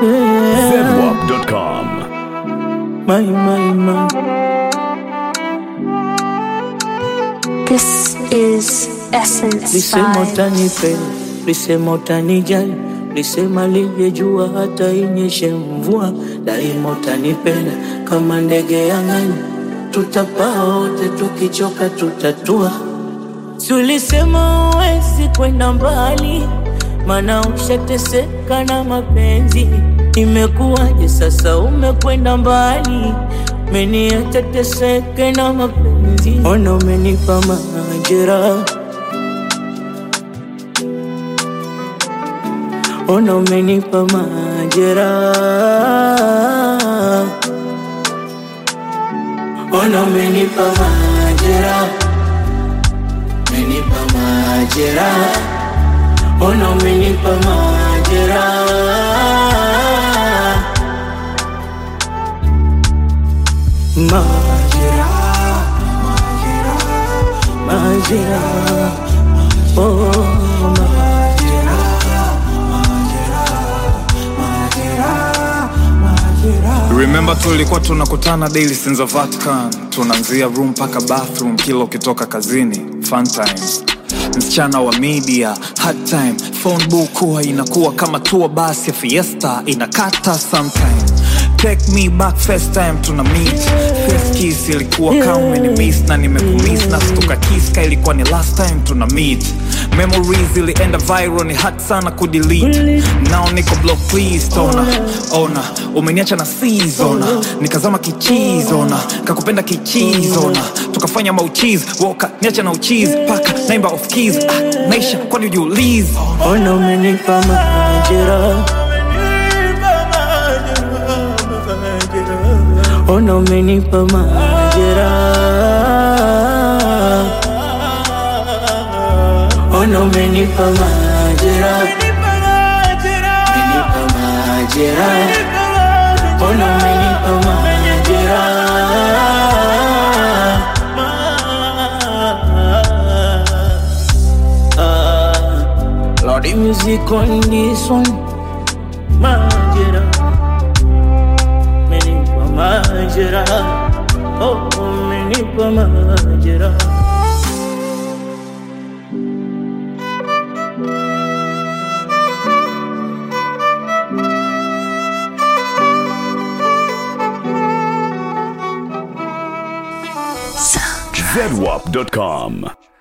Yeah. zedwap.com. My, my, my. This is Essence Lisema Vibes. utanipenda, lisema utanijali, lisema lije jua hata inyeshe mvua, daima utanipenda kama ndege ya angani, tutapaa wote, tukichoka tutatua. Si ulisema uwezi kwenda mbali, maana ushateseka na mapenzi. Imekuwaje sasa umekwenda mbali, meniacha teseke na mapenzi. Ona umenipa majeraha Ona umenipa majeraha, ona umenipa majeraha, umenipa majeraha, ona umenipa majeraha, majeraha, majeraha, oh, Remember tulikuwa tunakutana daily since the Vatican, tunaanzia room mpaka bathroom kila ukitoka kazini. Fun times, msichana wa media, hard time, phone book huwa inakuwa kama tour bus ya fiesta inakata sometime. Take me back first time tuna meet First kiss ilikuwa kama umenimiss na nimekumiss na stuka kiss ka ilikuwa ni last time tuna meet Memories ilienda viral ni hard sana kudelete Now niko block please tona Ona umeniacha na season Nikazama kichizona Kakupenda kichizona Tukafanya mauchizi Woka niacha na uchizi Paka naimba off keys ah, Naisha kwani ujiulize ona umenipa majeraha, ona umenipa majeraha, ona umenipa majeraha, umenipa majeraha, ona umenipa majeraha. Lordy music on this one, majeraha, umenipa majeraha, oh umenipa majeraha. zedwap.com.